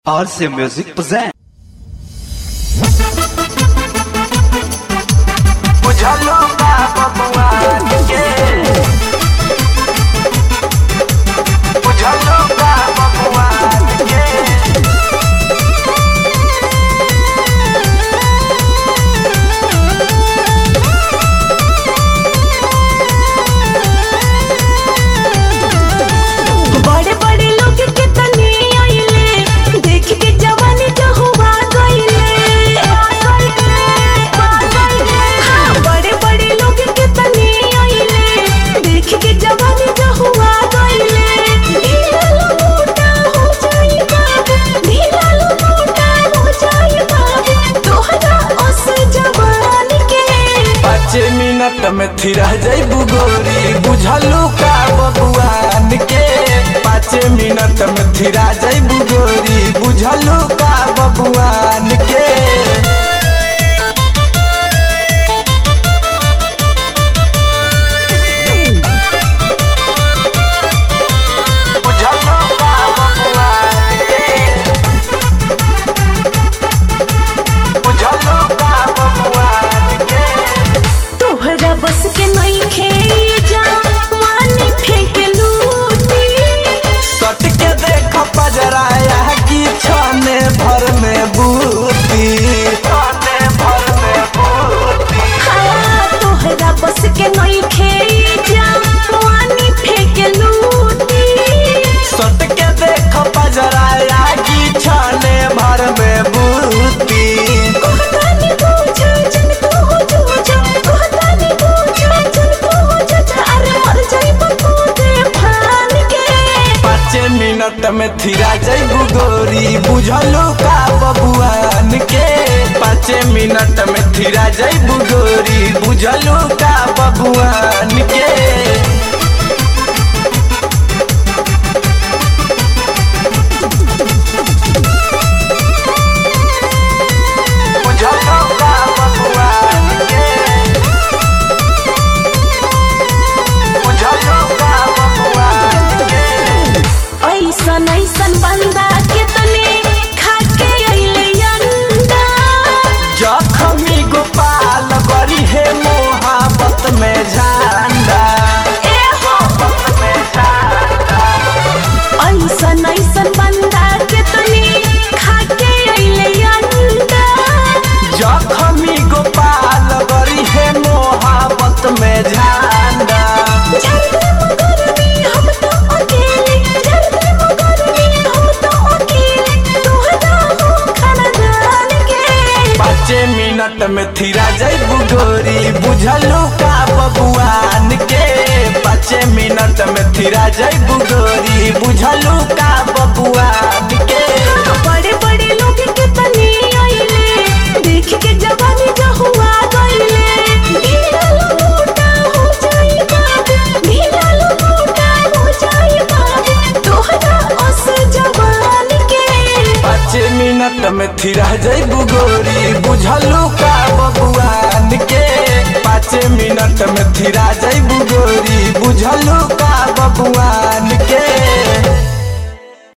RC Music present. बुझलो बा बबुआन के बुझलो बा बबुआन के बड़े बड़े लोग के तने आइले देख के जवानी जहुआ गइले हाँ, बड़े बड़े लोग के तने आइले देख के जवानी जहुआ गइले ढीला लो मोटा हो जाई बाबू ढीला लो मोटा हो जाई बाबू तोहरा ओस जवानी के पाँच मिनट में थिरा जैबू गोरी बुझलू का बबुआन के पाँच मिनट में थिरा जैबू गोरी बुझलू का बबुआन के बुझलू का बबुआन के बुझलू का बबुआन के तोहरा बस के नहीं खे जा मानी फेंक लूटी सट के देख पजराया की छाने भर में बूती छाने भर में बूती हाँ तोहरा बस के नहीं खे जा मानी फेंक लूटी सट के देख पजराया की छाने भर में बूती कहतानी पूछा जन को हो जो जा कहतानी पूछा जन को हो जो जा अरे मर जाई बको दे फान के पाँच मिनट में थिरा जैबू गोरी बुझलू का बबुआन के पाँच मिनट में थिरा जैबू गोरी बुझलू का बबुआन के बुझलो का बबुआन के बुझलो का बबुआन के ऐसन ऐसन बंदा के तने खा के अइले अंडा जखमी गोपाल बड़ी है मोहब्बत में झंडा ए हो में झंडा ऐसन ऐसन बंदा के तने खा के अइले अंडा जखमी गोपाल बड़ी है मोहब्बत में झंडा झरने मगरनी हम तो अकेले झरने मगरनी हम तो अकेले तोहरा हो खानदान के पाँच मिनट में थिरा जैबू गोरी बुझलू का बबुआन के पाँच मिनट में थिरा जैबू गोरी बुझलू का बबुआन के बड़े बड़े लोग के तने आइले देख के जवानी जहुआ गइले ढीला लो मोटा हो जाई बाबू ढीला लो मोटा हो जाई बाबू तोहरा ओस जवानी के पाँच मिनट में थिरा जैबू गोरी बुझलू का बबुआन के पाँच मिनट में थिरा जैबू गोरी बुझलू का बबुआन के